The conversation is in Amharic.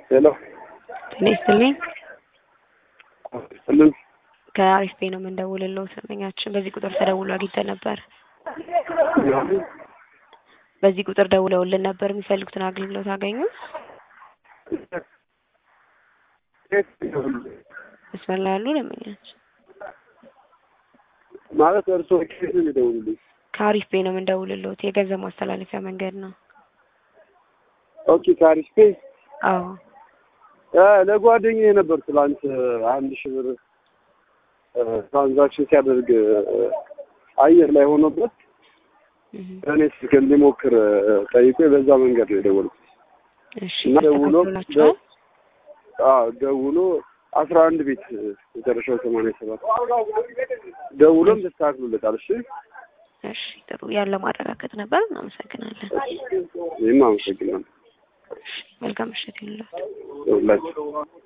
ሄሎ ጤና ይስጥልኝ። ስልን ከአሪፍ ቤ ነው የምንደውልለው። ስመኛችን በዚህ ቁጥር ተደውሎ አግኝተን ነበር። በዚህ ቁጥር ደውለውልን ነበር። የሚፈልጉትን አገልግሎት አገኙ? መስመር ላይ ያሉ ደንበኛችን ማለት እርስዎ ኬት ነው የሚደውሉልኝ? ከአሪፍ ቤ ነው የምንደውልለት። የገንዘብ ማስተላለፊያ መንገድ ነው። ኦኬ ከአሪፍ ፔይ አዎ ለጓደኛዬ ነበር ትላንት አንድ ሺህ ብር ትራንዛክሽን ሲያደርግ አየር ላይ ሆኖበት እህ፣ እኔ ስልክ እንዲሞክር ጠይቆ በዛ መንገድ ነው የደወልኩት እሺ እና ደውሎ ተስተካክሎላችኋል? አዎ ደውሎ አስራ አንድ ቤት መጨረሻው ሰማንያ ሰባት ደውሎም ተስተካክሎለታል። እሺ እሺ ጥሩ ያለ ማረጋገጥ ነበር። እናመሰግናለን። እኔም አመሰግናለሁ መልካም ምሽት ይሁንላችሁ። ሁላችሁ